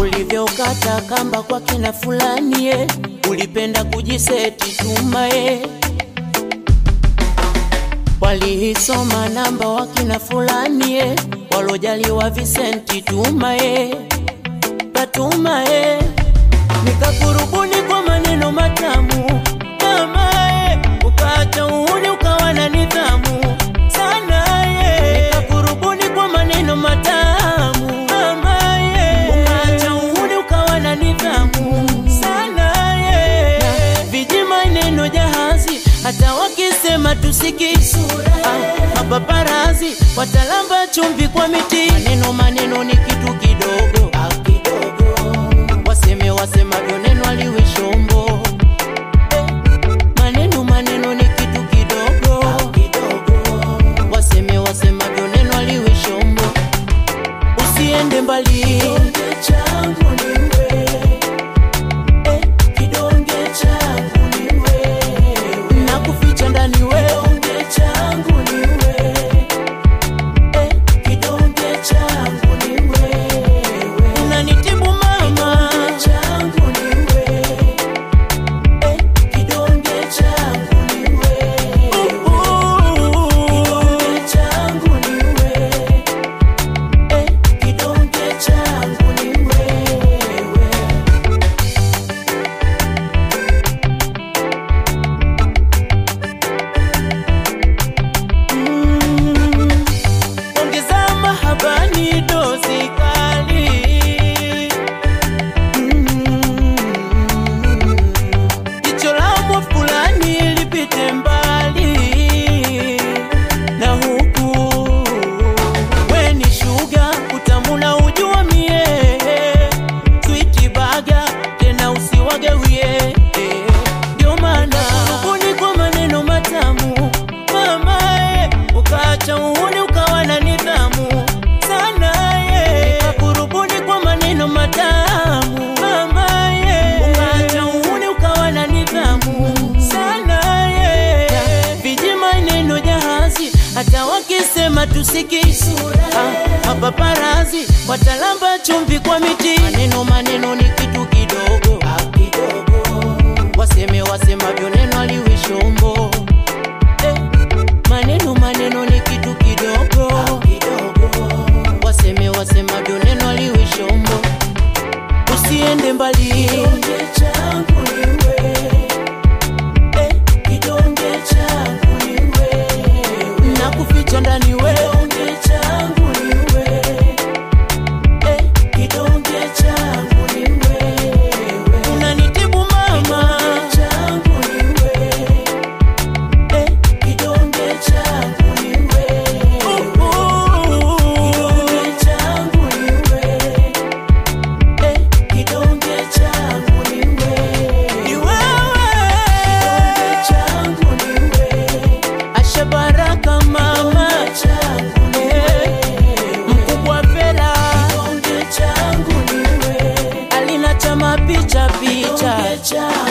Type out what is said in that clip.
ulivyokata kamba kwa kina fulani ye, ulipenda kujiseti tuma ye, waliisoma namba wakina fulani ye, walojaliwa visenti tuma ye, katuma ye, nikakurubuni kwa maneno matamu mama ye, ukaacha uhuni ukawa na nidhamu sana ye, nikakurubuni kwa maneno matamu mama ye, ukaacha uhuni ukawa na nidhamu sana ye, na viji maneno jahazi hata wakisema tusiki ah, mapaparazi watalamba chumvi kwa miti maneno maneno ni kitu kidogo ah, kidogo waseme wasemavyo neno aliwe shombo eh, maneno maneno ni kitu kidogo ah, kidogo waseme wasemavyo neno aliwe shombo usiende mbali kidonge changu ni wewe eh, kidonge changu ni wewe na kuficha ndani wewe kidonge changu ni wewe eh, kidonge changu ni wewe unanitibu mama kidonge changu ni wewe eh, kidonge changu ni wewe kidonge changu ni wewe eh, kidonge changu ni wewe Mm, ongeza mahabani dozi kali Mm, jicho la mwa fulani lipite mbali na huku weni shuga utamuna ujua mie switi baga tena usiwagewie ndio maana kurubuni kwa maneno matamu mamae ukaacha uhuni ukawa na nidhamu sana ye kurubuni kwa maneno matamu mamae ukaacha uhuni ukawa na nidhamu sana ye viji maneno jahazi hata wakisema tusiki ah, mapaparazi watalamba chumvi kwa miti maneno maneno ni kitu kidogo ah, kidogo waseme wasemavyo neno aliwe shombo eh, maneno maneno ni kitu kidogo ah, kidogo waseme wasemavyo neno aliwe shombo usiende mbali kidonge changu ni wewe eh, kidonge changu ni wewe na kuficha ndani wewe kidonge changu ni wewe eh, kidonge changu ni wewe unanitibu mama kidonge changu ni wewe eh, kidonge changu ni wewe kidonge changu ni wewe eh, kidonge changu ni wewe ni wewe kidonge changu ni wewe Asha Baraka mama changu ni wewe mkubwa Fela kidonge changu ni wewe alina chama picha picha